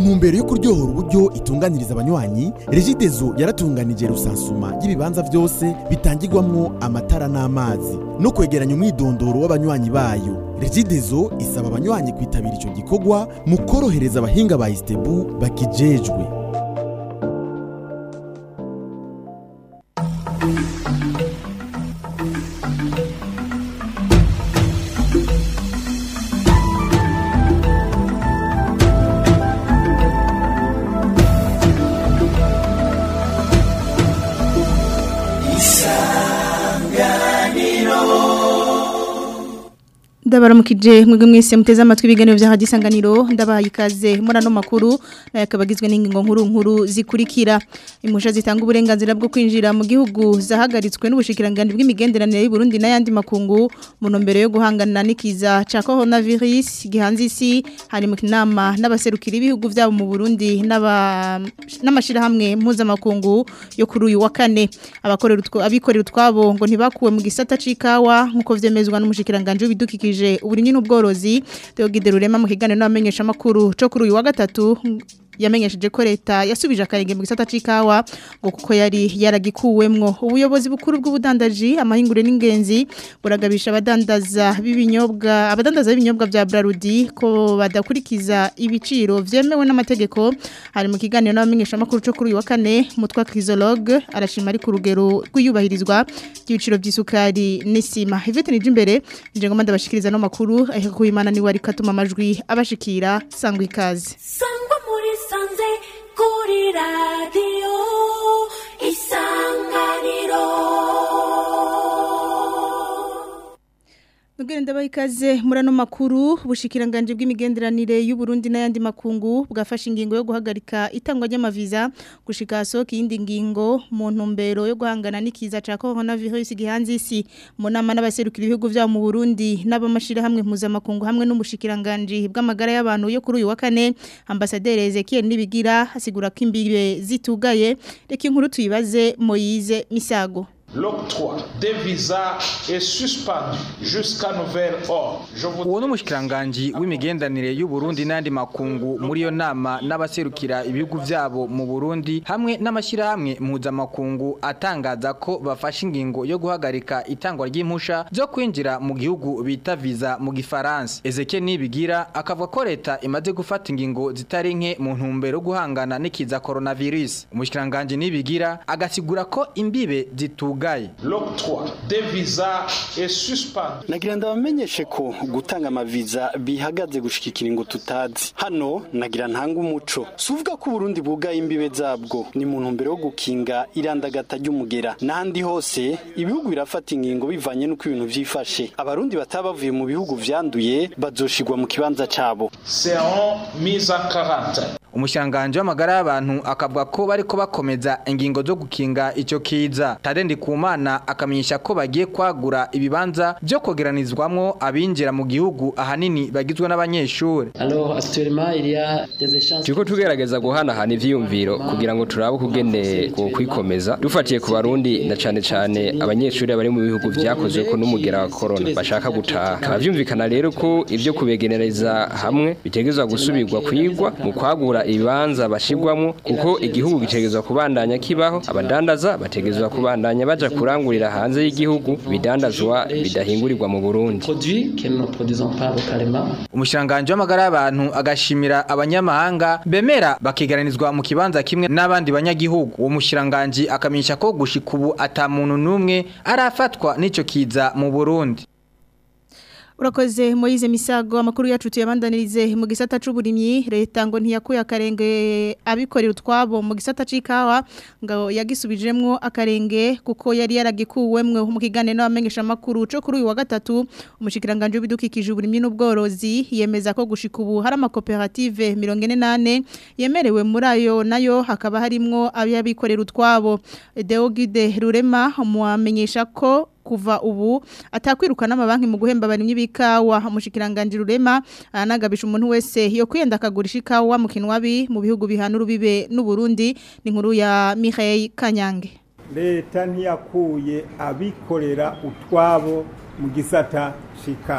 ntumbero yo kuryohora uburyo itunganiriza abanywanyi regidezo yaratunganije rusansuma y'ibibanza byose bitangirwamwo amatara n'amazi no kwegeranya umwidondoro w'abanywanyi bayo regidezo isaba abanywanyi kwitabira ico gikorwa mu korohereza abahinga ba istebu bakijejwe ndabaramukije mwebwe mwese muteze amatwi ibiganiro bya hadisanganiro ndabahaye ikaze muri ano makuru nayo akaba agizwe n'ingingo nkuru nkuru zikurikira impusha zitanga uburenganzira bwo kwinjira mu gihugu zahagaritswe n'ubushikiranganje bw'imigenderanire y'u Burundi n'ayandi makungu mu ntumbero yo guhangana n'ikiza ca coronavirus gihanze isi hari mu kinama n'abaserukira ibihugu byabo mu Burundi n'aba n'amashirahamwe mpuzamakungu yo kuri uyu wa kane abakorera utwo abikorera utwabo ngo ntibakuwe mu gisata c'ikawa nkuko vyemezwa n'umushikiranganje w'ibidukikije uburimyi n'ubworozi Deogide Rurema mu kiganiro n'abamenyesha makuru cyo kuri uyu wa gatatu yamenyesheje ko leta yasubije akarenge mu gisata c'ikawa ngo kuko yari yaragikuwemwo ubuyobozi bukuru bw'ubudandaji amahingure n'ingenzi buragabisha abadandaza b'ibinyobwa abadandaza b'ibinyobwa bya Brarudi ko badakurikiza ibiciro vyemewe n'amategeko hari mu kiganiro n'abamenyesha makuru cyo kuri uyu wa kane mutwa Chrysologue arashima ari ku rugero rw'iyubahirizwa ry'ibiciro by'isukari n'isima Yvette Nijimbere nje ngoma ndabashikiriza no makuru aheka kuyimana ni wari katuma amajwi abashikira sangwa ikaze sangwa muri sanze kuri radiyo isanganiro Nugere ndabaha ikaze muri ano makuru ubushikiranganje bw'imigenderanire y'u Burundi n'ayandi makungu bwafashe ingingo yo guhagarika itangwa ry'amaviza gushika soka iyindi ngingo mu ntumbero yo guhangana n'ikiza ca coronavirus gihanze isi mu nama n'abaserukira ibihugu byabo mu Burundi n'abamashira hamwe mpuzamakungu hamwe n'umushikiranganje bw'amagara y'abantu yo kuri uyu wa kane ambasaderi Ezekiel Nibigira asigura ko imbibe zitugaye reka inkuru tuyibaze Moise Misago L'octroi des visas est suspendu jusqu'à nouvel ordre. Je vous uwo n'umushikiranganji w'imigenderanire y'u Burundi n'andi makungu muri iyo nama n'abaserukira ibihugu vyabo mu Burundi hamwe n'amashirahamwe mpuzamakungu atangaza ko bafashe ingingo yo guhagarika itangwa ry'impusha zo kwinjira mu gihugu bita visa mu gifaransa Ezekiel Nibigira akavuga ko leta imaze gufata ingingo zitari nke mu ntumbero yo guhangana n'ikiza coronavirus umushikiranganji Nibigira agasigura ko imbibe zitugaye L'octroi des visas est suspendu. nagira ndabamenyeshe ko gutanga amaviza bihagaze gushika ikiringo tutazi hano nagira ntanga umuco si uvuga ko uburundi bwugaye imbibe zabwo ni mu ntumbero yo gukinga irandagata ry'umugera n'ahandi hose ibihugu birafata ingingo bivanye n'uko ibintu vyifashe abarundi bataba bavuye mu bihugu vyanduye bazoshigwa mu kibanza cabo Seront mis en quarantaine. Umushanganje w'amagara y'abantu akavuga ko bariko bakomeza ingingo zo gukinga ico kiza. Tadendi kumana akamenyesha ko bagiye kwagura ibibanza byo kogeranizwamwo abinjira mu gihugu ahanini bagizwe n'abanyeshuri. Alors actuellement il y a des échanges turiko tugerageza guhanahana ivyiyumviro kugira ngo turabe ukugene kwikomeza dufatiye ku barundi na cane cane abanyeshuri bari mu bihugu vyakozwe ko n'umugera wa corona bashaka gutaha bikaba vyumvikana rero ko ivyo kubegereza hamwe bitegezwa gusubirwa kwigwa mu kwagura ibibanza bashigwamo kuko igihugu gitegezwa kubandanya kibaho abadandaza bategezwa kubandanya baja kurangurira hanze y'igihugu bidandazwa bidahingurirwa mu Burundi produits que nous ne produisons pas localement. Umushanganje w'amagara y'abantu agashimira abanyamahanga bemera bakigaranizwa mu kibanza kimwe n'abandi banyagihugu. Uwo mushiranganje akamenyesha ko gushika ubu ata muntu numwe arafatwa n'ico kiza mu Burundi. Urakoze Moize Misago amakuru yacu tuyabandanirize mu gisata c'uburimyi leta ngo ntiyakuye akarenge abikorera utwabo mu gisata c'ikawa ngo yagisubijemwo akarenge kuko yari yaragikuwemwe mu kigane n'abamenyesha makuru co kuri uyu wa gatatu umushikiranganje w'ibidukikije uburimyi n'ubworozi yemeza ko gushika ubu hari amakoperative 48 yemerewe muri ayo nayo hakaba harimwo abikorera utwabo Deogide Rurema muamenyesha ko kuva ubu atakwirukana amabanki mu guhemba abarimyi b'ikawa umushikiranganje rurema anagabisha umuntu wese yo kwiyenda akagurisha ikawa mu kinwabi mu bihugu bihana urubibe n'u Burundi ni nkuru ya Mireille Kanyange leta ntiyakuye abikorera utwabo mu gisata c'ikawa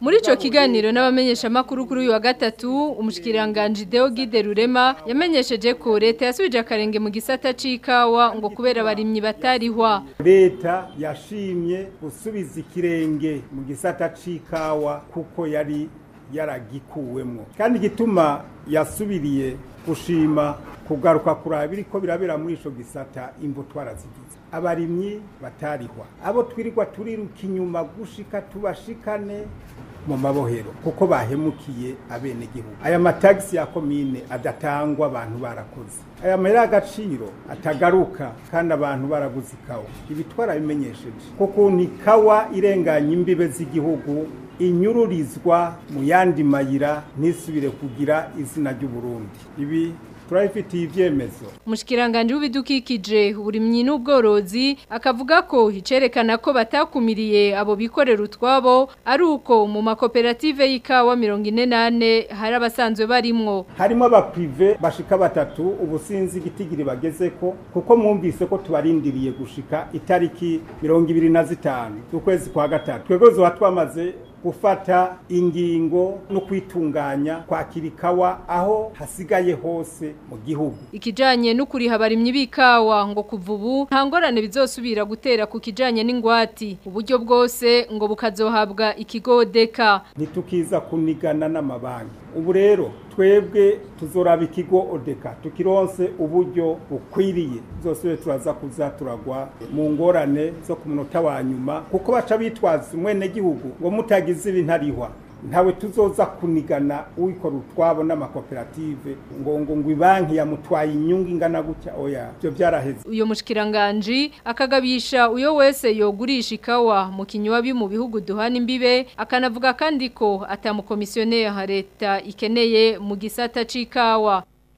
muri ico kiganiro n'abamenyesha makuru kuri uyu wa gatatu umushikiranganje Deo Gide Rurema yamenyesheje ko leta yasubije akarenge mu gisata c'ikawa ngo kubera abarimyi batarihwa leta yashimye gusubiza ikirenge mu gisata c'ikawa kuko yari yaragikuwemwo kandi igituma yasubiriye gushima kugaruka kuraba biriko birabera muri ico gisata imvo twarazigize abarimyi batarihwa abo twirirwa turiruka inyuma gushika tubashikane mu mabohero kuko bahemukiye abenegihugu aya matagisi ya komine adatangwa abantu barakoze aya mahera y'agaciro atagaruka kandi abantu baraguze ikawa ibi twarabimenyesheje kuko ni kawa irenganya imbibe z'igihugu inyururizwa mu yandi mayira ntisubire kugira izina ry'uburundi ibi turabifitiye ibyemezo umushikiranganje w'ibidukikije uburimyi n'ubworozi akavuga ko icerekana ko batakumiriye abo bikorera utwabo ari uko mu makoperative y'ikawa mirongo ine nane hari abasanzwe barimwo harimo abaprive bashika batatu ubu sinzi igitigiri bageze ko kuko mwumvise ko tubarindiriye gushika itariki mirongo ibiri na zitanu z'ukwezi kwa gatatu twebwe zoba twamaze gufata ingingo no kwitunganya kwakira ikawa aho hasigaye hose mu gihugu ikijanye n'ukuriha abarimyi b'ikawa ngo kuva ubu nta ngorane bizosubira gutera ku kijanye n'ingwati uburyo bwose ngo bukazohabwa ikigodeka ntitukiza kunigana n'amabanki ubu rero twebwe tuzoraba ikigo odeka tukironse uburyo bukwiriye zose turaza kuza turagwa mu ngorane zo ku munota wa nyuma kuko baca bitwaza umwene gihugu ngo mutagize ibintarihwa ntawe tuzoza kunigana uwikora utwabo n'amakoperative ngo ngo ngo ibanki yamutwaye inyungu ingana gutya oya byo byaraheze uyo mushikiranganje akagabisha uyo wese yogurisha ikawa mu kinywabi mu bihugu duhana imbibe akanavuga kandi ko atamukomisiyoneri ha leta ikeneye mu gisata c'ikawa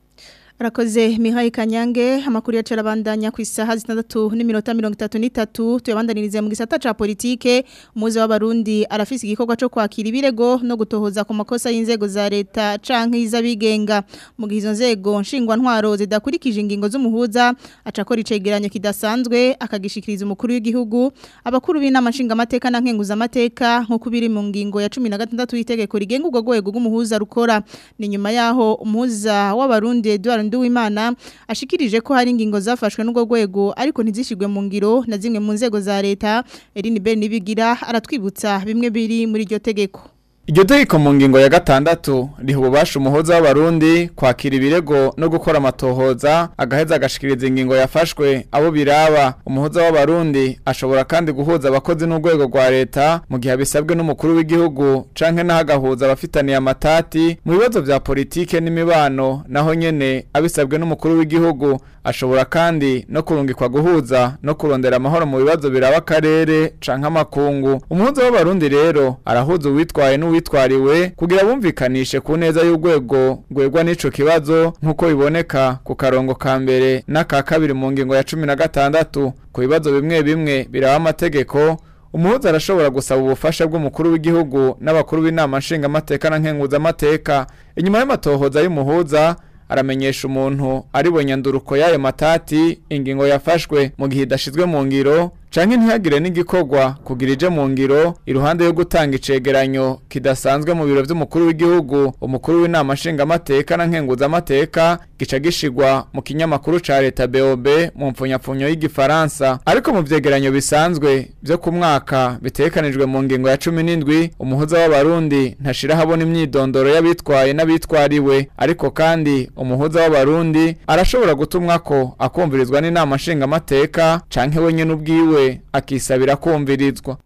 Arakoze Mihai Kanyange amakuru yacu arabandanya ku isaha zitandatu n'iminota mirongo itatu n'itatu tuyabandanirize mu gisata ca politike umuze w'abarundi arafise igikorwa co kwakira ibirego no gutohoza ku makosa y'inzego za leta canke iz'abigenga mu gihe izo nzego nshingwa ntwaro zidakurikije ingingo z'umuhuza acakora icegeranyo kidasanzwe akagishikiriza umukuru w'igihugu abakuru b'inama nshingamateka na nkenguza amateka nk'uko biri mu ngingo ya 16 y'itegeko rigenga urwo rwego rw'umuhuza rukora ni nyuma yaho umuhuza w'abarundi Edouard Nduwimana ashikirije ko hari ingingo zafashwe n'ubwo rwego ariko ntizishigwe mu ngiro na zimwe mu nzego za leta Eline Ben nibigira aratwibutsa bimwe biri muri iryo tegeko Iryo tegeko mu ngingo ya gatandatu riha ububasha umuhoza w'abarundi kwakira ibirego no gukora amatohoza agaheza agashikiriza ingingo yafashwe abo biraba umuhoza w'abarundi ashobora kandi guhuza abakozi n'urwego rwa leta mu gihe bisabwe n'umukuru w'igihugu canke naho agahuza abafitaniye amatati mu bibazo vya politike n'imibano naho nyene abisabwe n'umukuru w'igihugu ashobora kandi no kurungikwa guhuza no kurondera amahoro mu bibazo biraba akarere canke amakungu umuhuza w'abarundi rero arahuza uwitwaye n'uwitwariwe kugira bumvikanishe ku neza y'urwego rwegwa n'ico kibazo nk'uko biboneka ku karongo ka mbere n'aka kabiri mu ngingo ya cumi na gatandatu ku bibazo bimwe bimwe biraba amategeko umuhuza arashobora gusaba ubufasha bw'umukuru w'igihugu n'abakuru b'inama nshingamateka na nkenguzamateka inyuma y'amatohoza y'umuhuza aramenyesha umuntu ari nyanduruko y'ayo matati ingingo yafashwe mu gihe idashizwe mu ngiro canke ntihagire n'igikorwa kugira ije mu ngiro iruhande yo gutanga icegeranyo kidasanzwe mu biro vy'umukuru w'igihugu umukuru w'inama nshingamateka na nkenguzamateka gica gishigwa mu kinyamakuru ca leta BOB mu mpfunyapfunyo y'igifaransa ariko mu vyegeranyo bisanzwe vyo ku mwaka bitekanijwe mu ngingo ya cumi n'indwi umuhuza w'abarundi ntashira habona imyidondoro y'abitwaye n'abitwariwe ariko kandi umuhuza w'abarundi arashobora gutumwako akumvirizwa n'inama nshingamateka canke wenyene ubwiwe akisabira kumvirizwa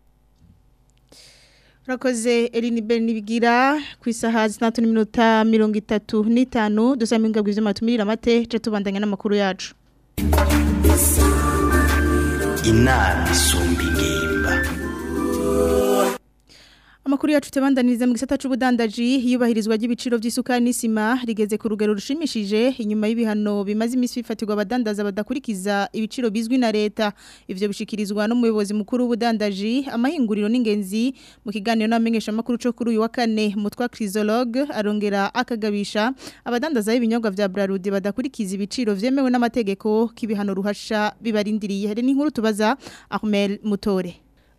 Rakoze Eline Benibigira ku isaha zitandatu n'iminota mirongo itatu n'itanu dusaba imbwa bw'ivyo matumirira amate ca tubandanya n'amakuru yacu inama isumba ingimba Amakuru yacu tebandaniriza mu gisata c'ubudandaji hiyubahirizwa ry'ibiciro vy'isukari n'isima rigeze ku rugero rushimishije inyuma y'ibihano bimaze imisi bifatirwa abadandaza badakurikiza ibiciro bizwi na leta ivyo bishikirizwa n'umuyobozi mukuru w'ubudandaji amahinguriro n'ingenzi mu kiganiro n'amenyesha makuru cyo kuri uyu wa kane mutwa Chrysologue arongera akagabisha abadandaza b'ibinyobwa vya Brarudi badakurikiza ibiciro vyemewe n'amategeko k'ibihano ruhasha bibarindiriye hari n'inkuru tubaza Ahmel Mutore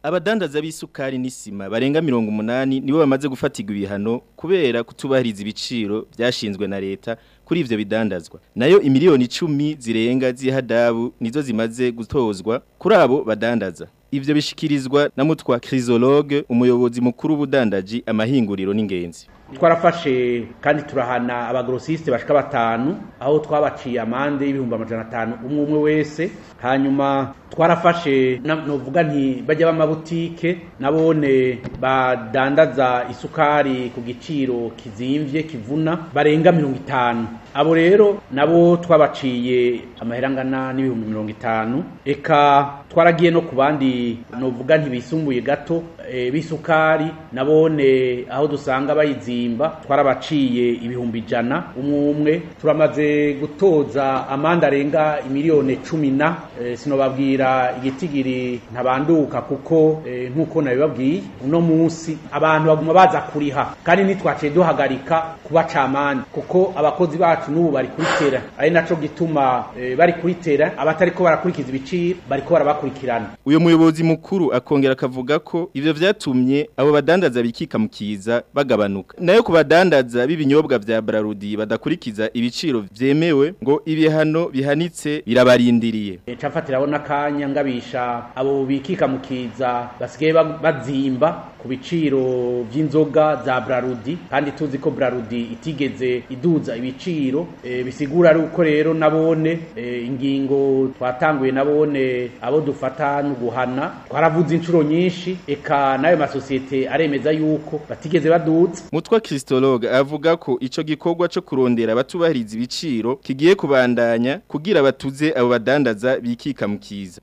abadandaza b'isukari n'isima barenga 180 nibo bamaze gufatirwa ibihano kubera kutubahiriza ibiciro byashinzwe na leta kuri ivyo bidandazwa nayo imiliyoni 10 zirenga z'ihadabu nizo zimaze gutozwa kuri abo badandaza ivyo bishikirizwa na mutwa chrysologue umuyobozi mukuru w'ubudandaji amahinguriro n'ingenzi twarafashe kandi turahana abagrosiste bashika batanu aho twabaciye amande y'ibihumbi amajana atanu umwe umwe wese hanyuma twarafashe novuga nti bajya b'amabutike nabone badandaza isukari ku giciro kizimvye kivuna barenga mirongo itanu abo rero nabo twabaciye amahera angana n'ibihumbi mirongo itanu eka twaragiye no ku bandi novuga ntibisumbuye gato e, b'isukari nabone aho dusanga bayizimba twarabaciye ibihumbi ijana umwe umwe turamaze gutoza amande arenga imiliyoni cumi na e, sinobabwira igitigiri ntabanduka kuko e, nk'uko nabibabwiye uno munsi abantu baguma baza kuriha kandi ntitwaciye duhagarika kubaca amande kuko abakozi bacu n'ubu bari kuritera ari naco gituma e, bari kuritera abatariko barakurikiza ibiciro bariko barabakurikirana uyo muyobozi mukuru akongera akavuga ko ivyo vyatumye abo badandaza bikika mu kiza bagabanuka nayo ku badandaza b'ibinyobwa vya Brarudi badakurikiza ibiciro vyemewe ngo ibihano bihanitse birabarindiriye e, cafatirabona kanya ngabisha abo bikika mu kiza basigaye bazimba ku biciro vy'inzoga za Brarudi kandi tuzi ko Brarudi itigeze iduza ibiciro e, bisigura ari uko rero nabone e, ingingo twatanguye nabone abo dufata no guhana twaravuze inshuro nyinshi eka nayo masosiyete aremeza yuko batigeze baduza mutwa Christologue avuga ko ico gikorwa cyo kurondera batubahiriza ibiciro kigiye kubandanya kugira batuze abo badandaza bikika mu kiza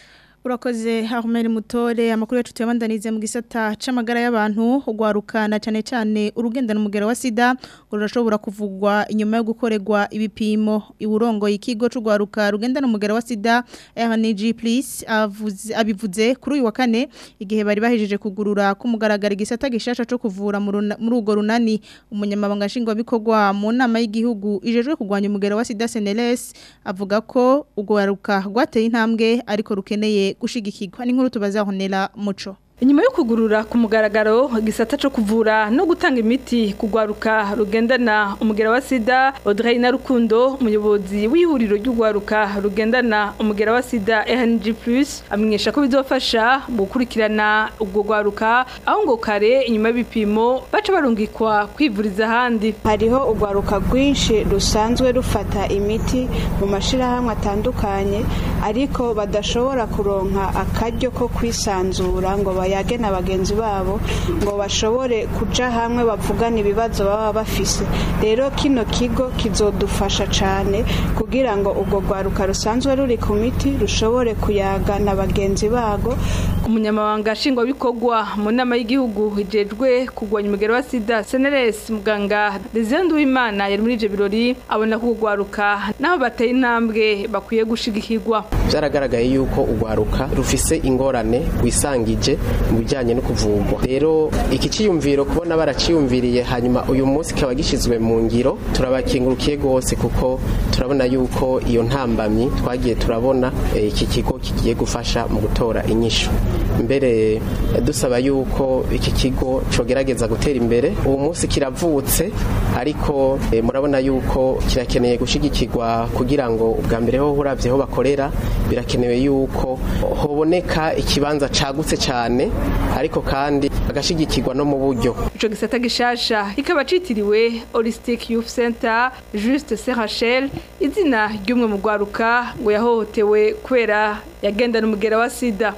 urakoze Ahmed Mutore amakuru yacu tuyabandanize mu gisata c'amagara y'abantu ugwarukana cyane cyane urugendano umugera wa sida urashobora kuvugwa inyuma yo gukorerwa ibipimo iburongo ikigo c'ugwaruka rugendana umugera wa sida RNG please avuze abivuze kuri uyu wa kane igihe bari bahejeje kugurura kumugaragara igisata gishasha co kuvura muri ugo runani umunyamabanga nshingwa bikorwa mu nama y'igihugu ijejwe kugwanya umugera wa sida SNLS avuga ko ugwaruka rwateye intambwe ariko rukeneye gushigikirwa n'inkuru tubazahonera muco Inyuma yo kugurura ku mugaragaro gisata cyo kuvura no gutanga imiti kugwaruka rugendana umugera wa sida Audrey Narukundo umuyobozi w'ihuriro ry'ugwaruka rugendana umugera wa sida RNG+ amenyesha ko bizofasha gukurikirana ubwo gwaruka aho ngo kare inyuma y'ibipimo baca barungikwa kwivuriza ahandi hariho ugwaruka rwinshi rusanzwe rufata imiti mu mashirahamwe atandukanye ariko badashobora kuronka akaryo ko kwisanzura ngo bayage na bagenzi babo ngo bashobore kuja hamwe bavugana ibibazo baba bafise rero kino kigo kizodufasha cyane kugira ngo ubwo rwaruka rusanzwe ruri ku miti rushobore kuyaga na bagenzi bago umunyamabanga nshingwabikorwa mu nama y'igihugu hijejwe kugwanya umugero wa sida seneres muganga Desire Uwimana yari muri ivyo birori abona ko urwaruka naho bateye intambwe bakwiye gushigikirwa byaragaragaye yuko urwaruka rufise ingorane wisangije mu bijyanye no kuvugwa rero iki cyiyumviro kubona baraciyumviriye hanyuma uyu munsi kikaba gishyizwe mu ngiro turabakingurukiye rwose kuko turabona yuko iyo ntambamyi twagiye turabona iki kigo kigiye gufasha mu gutora inyishu mbere dusaba yuko iki kigo cogerageza gutera imbere uwo munsi kiravutse ariko murabona yuko kirakeneye gushigikirwa kugira ngo ubwa mbere ho uravye ho bakorera birakenewe yuko hoboneka ikibanza cagutse cyane ariko kandi agashigikirwa no mu buryo ico gisata gishasha kikaba citiriwe Holistic Youth Center Juste Serachel izina ry'umwe mu gwaruka ngo yahohotewe kwera yagendana umugera wa sida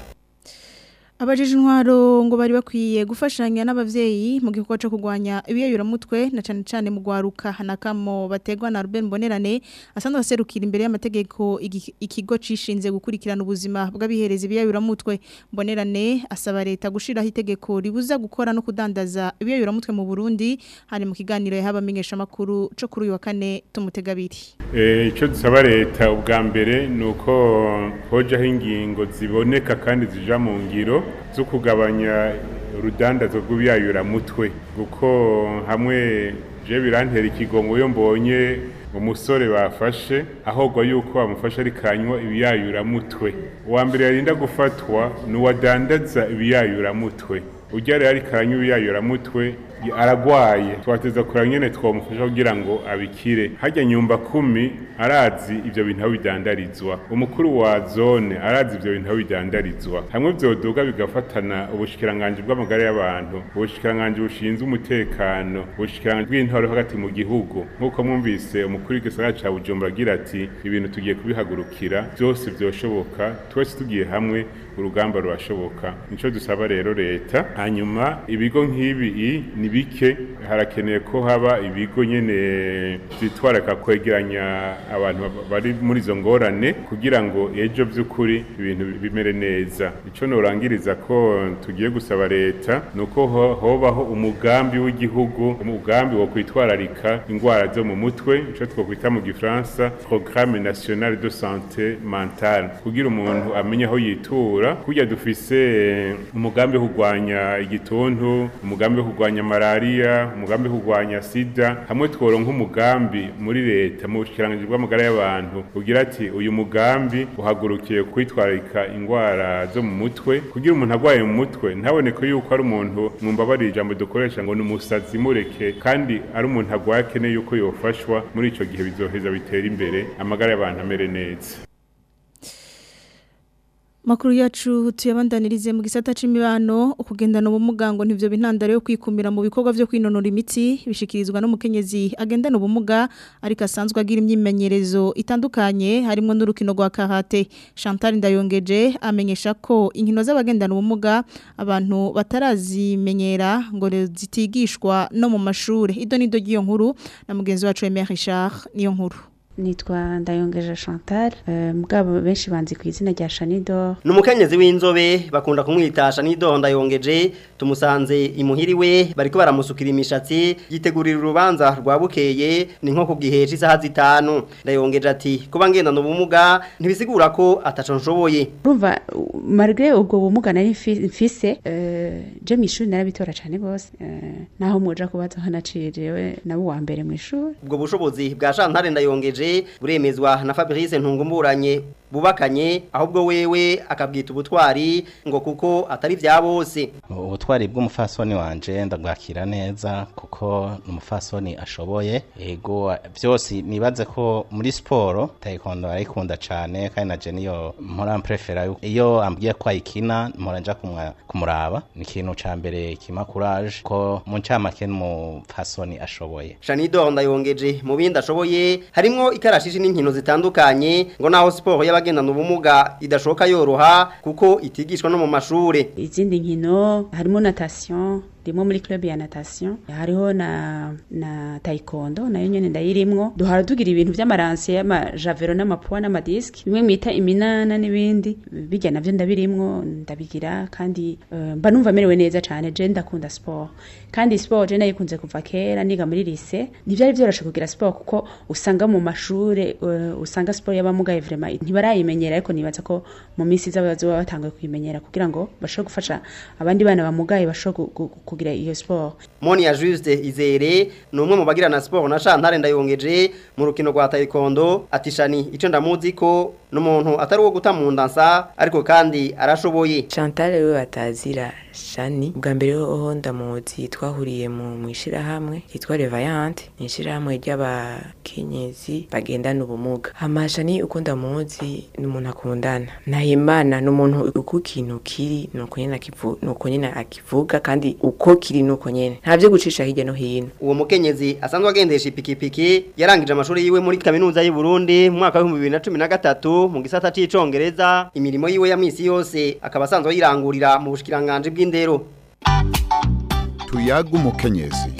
Abajije intwaro ngo bari bakwiye gufashanya n'abavyeyi mu gikorwa cyo kugwanya ibiyayuramutwe na cyane cyane mu gwaruka hanakamo bategwa na Ruben Bonerane asanzwe aserukira imbere y'amategeko ikigo cishinze gukurikirana ubuzima bw'abihereza ibiyayuramutwe Bonerane asaba leta gushiraho itegeko ribuza gukora no kudandaza ibiyayuramutwe mu Burundi hari mu kiganiro yahabamenyesha makuru cyo kuri uyu wa kane tumutegabiri eh ico dusaba leta ubwa mbere nuko hojaho ingingo ziboneka kandi zija mu ngiro zo kugabanya urudandazo rw'ibiyayuramutwe kuko hamwe je birantera ikigongo yo mbonye umusore bafashe ahogwa yuko bamufashe ari kanywa ibiyayuramutwe uwa mbere yarinda gufatwa ni uwadandaza ibiyayuramutwe ujya rero ari kanywa ibiyayuramutwe aragwaye twateza kureba nyene twamufasha kugira ngo abikire hajya nyumba kumi arazi ivyo bintu aho bidandarizwa umukuru wa zone arazi ivyo bintu aho bidandarizwa hamwe vyoduga bigafatana ubushikiranganje bw'amagara y'abantu ubushikiranganje bushinzwe umutekano ubushikiranganje bw'intwaro hagati mu gihugu nk'uko mwumvise umukuru w'igisagara ca bujumbura agira ati ibintu tugiye kubihagurukira byose vyoshoboka twese tugiye hamwe urugamba rurashoboka nico dusaba rero leta hanyuma ibigo nk'ibi ni bike harakeneye ko haba ibigo nyene vyitwaraka kwegeranya abantu bari muri izo ngorane kugira ngo ejo by'ukuri ibintu bimere neza ico norangiriza ko tugiye gusaba leta nuko ho- hobaho umugambi w'igihugu umugambi wo kwitwararika ingwara zo mu mutwe ico twokwita mu gifaransa programme national de santé mentale kugira umuntu amenye aho yitura kurya dufise eh, umugambi wo kurwanya igituntu umugambi wo kurwanya malaria umugambi wo kurwanya sida hamwe tworonka umugambi muri leta mu bushikiranganje bw'amagara y'abantu ugira ati uyu mugambi uhagurukiye kwitwararika ingwara zo mu mutwe kugira umuntu agwaye mu mutwe ntaboneke yuko ari umuntu mwumbabarira ijambo dukoresha ngo ni umusazi mureke kandi ari umuntu agwaye akeneye yuko yofashwa muri ico gihe bizoheza bitera imbere amagara y'abantu amere neza Makuru yacu tuyabandanirize mu gisata c'imibano ukugendana ubumuga ngo ntivyo bintandaro yo kwikumira mu bikorwa vyo kwinonora imitsi bishikirizwa n'umukenyezi agendana ubumuga ariko asanzwe agira imyimenyerezo itandukanye harimo n'urukino rwa karate Chantal Ndayongeje amenyesha ko inkino z'abagendana ubumuga abantu batarazimenyera ngo zitigishwa no mu mashure ido nido giyo nkuru na mugenzi wacu Aimé Richard niyo nkuru nitwa ndayongeje chantal eh, mugabo benshi banzi ku izina rya shanido ni umukenyezi w'inzobe bakunda kumwita shanidonda yongeje tumusanze imuhiriwe bariko baramusukira imishatsi yitegurira urubanza rwa bukeye ni nko ku gihe cy'isaha zitanu ndayongeje ati kuba ngendana ubumuga ntibisigura ko ataco nshoboye urumva uh, malgré ubwo bumuga nari mfi- mfise eh, je mu ishuri narabitora cane gose eh, naho muja kubaza aho naciye jewe nabo wa mbere mu ishuri ubwo bushobozi bwa Chantal ndayongeje buremezwa na Fabrice ntungumburanye bubakanye ahubwo wewe akabwita ubutwari ngo kuko atari vya bose ubutwari bw'umufasoni wanje ndabwakira neza kuko ni umufasoni ashoboye ego byose nibaze ko muri siporo taekwondo arayikunda cyane kandi na je niyo mpora mprefera yuko iyo ambwiye ko ayikina mpora nja kumwa- kumuraba ni ikintu ca mbere kima courage ko mu ncamake n'umufasoni ashoboye Shanido ndayongeje mu bindi ashoboye harimwo ikarashishi n'inkino zitandukanye ngo naho siporo y'abagendana ubumuga idashoka yoroha kuko itigishwa no mu mashure izindi nkino harimo natation ndimo muri club ya natation hariho na na taekwondo nayo nyene ndayirimwo duhora tugira ibintu vy'amaranse y'amajavero n'amapua n'amadiski bimwe mwita iminana n'ibindi bijya navyo ndabirimwo ndabigira kandi eh, mba numva merewe neza cane je ndakunda sport kandi sport je nayikunze kuva kera niga muri lycée ntivyari vyoroshe kugira sport kuko usanga mu mashure eh, usanga sport y'abamugaye vraiment ntibarayimenyera ariko nibaza ko mu minsi iza bazoba batanguye kuyimenyera kugira ngo bashobore gufasha abandi bana bamugaye bashobore gu- gu- kugira iyo sport Monia Juste Izere ni umwe mu bagira na siporo na Chantal ndayongeje mu rukino rwa taekwondo atishani ico ndamuzi ko n'umuntu atari uwo guta mu ndansa ariko kandi arashoboye Chantal we batazira Shani bwa mbere ho ndamuzi twahuriye mu mwishirahamwe yitwa Revayante ni ishirahamwe ry'abakenyezi bagendana ubumuga hama Shani uko ndamuzi ni umuntu akundana Nahimana ni umuntu uko ikintu kiri nuko nyene akivu nuko nyene akivuga kandi uko kiri nuko nyene nta vyo gucisha hirya no hino uwo mukenyezi asanzwe agendesha ipikipiki yarangije amashuri yiwe muri kaminuza y'u Burundi mu mwaka wa 2013 mu gisata c'icongereza imirimo yiwe ya misi yose akaba asanzwe yirangurira mu bushikiranganje bw'indero tuyaga umukenyezi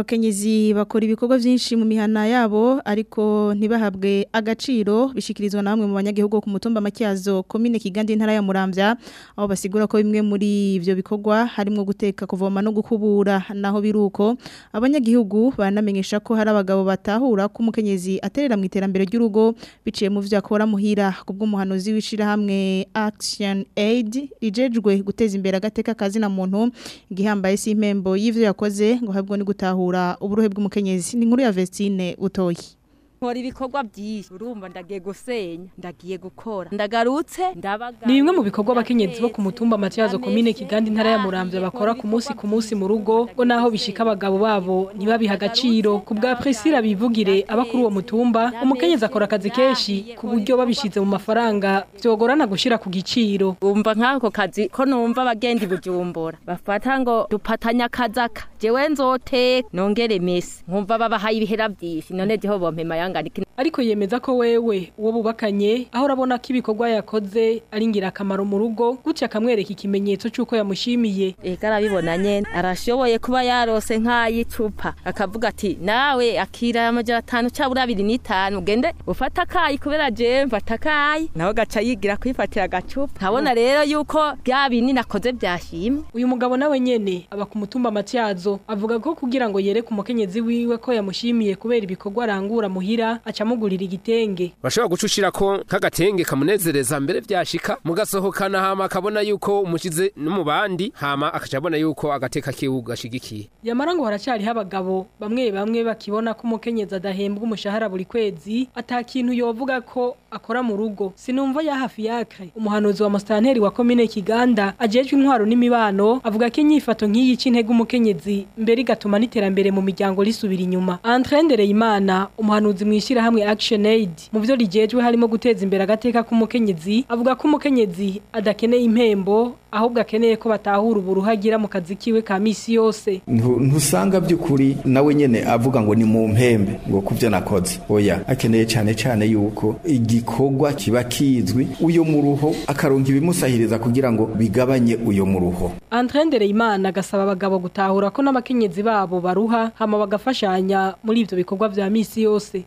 abakenyezi bakora ibikorwa byinshi mu mihana yabo ariko ntibahabwe agaciro bishikirizwa na bamwe mu banyagihugu ku mutumba makiyazo komine kigandi intara ya muramvya aho basigura ko bimwe muri ivyo bikorwa harimo guteka kuvoma no gukubura naho biruko abanyagihugu banamenyesha ko hari abagabo batahura ko umukenyezi aterera mu iterambere ry'urugo biciye mu vyo akora muhira kubw'umuhanuzi wishira hamwe Action Aid rijejwe guteza imbere agateka kazi na muntu igihambaye si impembo y'ivyo yakoze ngo habwo ni gutahura uburuhe bw'umukenyezi ni inkuru ya Vestine utoyi nkora ibikorwa byinshi urumva ndagiye gusenya ndagiye gukora ndagarutse ndabaga ni bimwe mu bikorwa abakenyezi bo ku mutumba Matyazo komine Kigandi intara ya Muramvya bakora ku munsi ku munsi mu rugo ngo naho bishika abagabo babo ntibabiha agaciro ku bwa Priscilla bivugire aba kuri uwo mutumba umukenyezi akora akazi kenshi ku buryo babishize mu mafaranga byogorana gushira ku giciro umva nk'ako kazi ko numva abagenda bujumbura bafata ngo dupatanya kazaka jewe nzote nongere mesi nkumva babahaye ibihera byinshi none jeho bompema yangana ariko yemeza ko wewe uwo bubakanye aho urabona ko ibikorwa yakoze ari ingirakamaro mu rugo gutya akamwereka ikimenyetso cy'uko yamushimiye ega arabibona nyene arashoboye kuba yarose nk'ay'icupa akavuga ati nawe akira amajana atanu cyabura abiri n'itanu ugende ufata akayi kubera jewe mfata akayi nawe gaca yigira kwifatira agacupa nkabona rero yuko bya binini nakoze byashimwe uyu mugabo nawe nyene aba ku mutumba Matyazo avuga ko kugira ngo yereke umukenyezi wiwe ko yamushimiye kubera ibikorwa arangura muhira acamugurira igitenge bashobora gucushira ko nk'agatenge kamunezereza mbere byashika mugasohokana hama akabona yuko umukize no mu bandi hama akaca abona yuko agateka kiwe gashigikiye yamara ngo haracyariho abagabo bamwe bamwe bakibona ko umukenyezi adahembwa umushahara buri kwezi ata kintu yovuga ko akora mu rugo sinumva ya hafi yakre umuhanuzi wa mustanteri wa komine Kiganda ajejwe intwaro n'imibano avuga ko inyifato nk'iyi c'intege umukenyezi mbere igatuma n'iterambere mu miryango risubira inyuma Andre Ndereyimana umuhanuzi mwishira hamwe Action Aid mu byo rigejwe harimo guteza imbere agateka k'umukenyezi avuga ko umukenyezi adakeneye impembo ahubwo akeneye ko batahura uburuhagira mu kazi kiwe ka misi yose ntusanga by'ukuri nawe nyene avuga ngo ni mu mpembe ngo kuvyo nakoze oya akeneye cyane cyane yuko igikorwa kiba kizwi uyo muruho akaronka ibimusahiriza kugira ngo bigabanye uyo muruho Andre Ndereyimana agasaba abagabo gutahura ko n'abakenyezi babo baruha hama bagafashanya muri ivyo bikorwa vya misi yose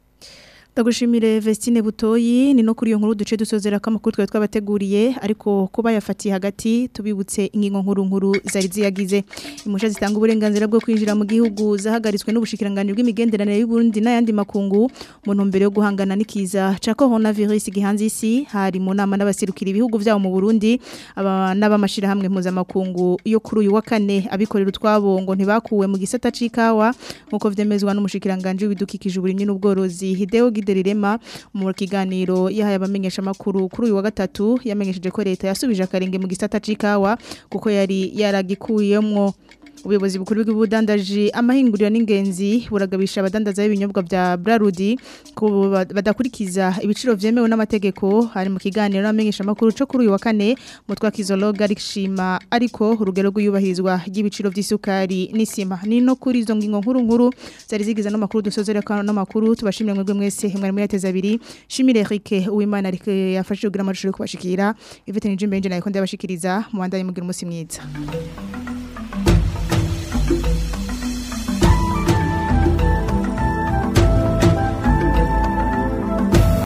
Ndagushimire Vestine Butoyi ni no kuri iyo nkuru duce dusozera ko amakuru twa twabateguriye ariko kuba yafatiye hagati tubibutse ingingo nkuru nkuru zari ziyagize imusha zitanga uburenganzira bwo kwinjira mu gihugu zahagaritswe n'ubushikiranganje bw'imigenderanire y'u Burundi n'ayandi makungu mu ntumbero yo guhangana n'ikiza ca coronavirus gihanze isi hari mu nama n'abasirukira ibihugu byabo mu Burundi aba n'abamashira hamwe mpuzamakungu yo kuri uyu wa kane abikorera utwabo ngo ntibakuwe mu gisata c'ikawa nkuko vyemezwa n'umushikiranganje w'ibidukikije uburimyi n'ubworozi Hideo Giderirema mu kiganiro yahaye abamenyesha makuru kuri uyu wa gatatu yamenyesheje ko leta yasubije akarenge mu gisata c'ikawa kuko yari yaragikuyemwo ubuyobozi bukuru bw'ubudandaji amahinguriro n'ingenzi buragabisha abadandaza b'ibinyobwa bya Brarudi ko badakurikiza ibiciro vyemewe n'amategeko hari mu kiganiro n'amenyesha makuru cyo kuri uyu wa kane mutwa kizologa rikishima ariko urugero rw'iyubahirizwa ry'ibiciro vy'isukari n'isima ni no kuri izo ngingo nkuru nkuru zari zigize no makuru dusozera kana no makuru tubashimire mwebwe mwese mwari muri ateza abiri shimire Eric uwimana ariko yafashije kugira amashusho yo kubashikira Yvette Njimbe nje nayo ndabashikiriza mu bandanye mugira umunsi mwiza